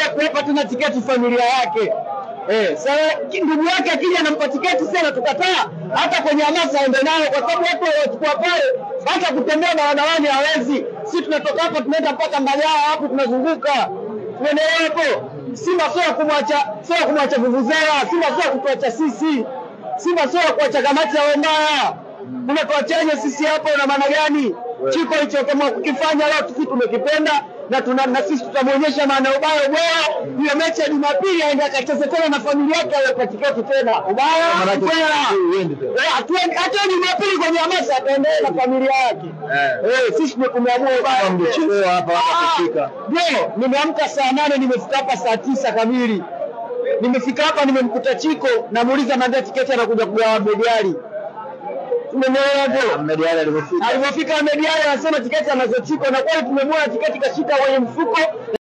kuwapa tena tiketi familia yake. Eh, sasa ndugu yake akija anampa tiketi sana tukataa, hata kwenye hamasa aende nayo, kwa sababu watu waliochukua pale hata kutembea barabarani hawezi. Si tunatoka hapa tunaenda mpaka Mbagala hapo tunazunguka, tuendelee hapo. Simba sio ya kumwacha, sio ya kumwacha vuvuzela. Simba sio ya kutuacha sisi. Simba sio ya kuacha kamati ya Wembaya. Unatuachaje sisi hapo? Na maana gani? Chiko hicho kama kukifanya leo sisi tumekipenda na tuna na sisi tutamwonyesha maana ubaya ubaya. Hiyo mechi ya Jumapili aende akacheze tena na familia yake aweka tiketi tena. Ubaya ubaya. Eh, hatuendi- hata Jumapili kwenye hamasa ataendelea na familia yake. Eh, sisi ndio tumeamua ubaya. Mlichelewa hapa hapa Ah, kufika. Ndio, nimeamka saa nane nimefika hapa saa tisa kamili. Nimefika hapa nimemkuta Chiko, namuuliza naambia tiketi anakuja kugawa Mediali. Tumeelewa hapo. Ahmed Ally alivyofika Alipofika Mediali anasema tiketi anazo Chiko na kweli tumemwona tiketi kashika kwenye mfuko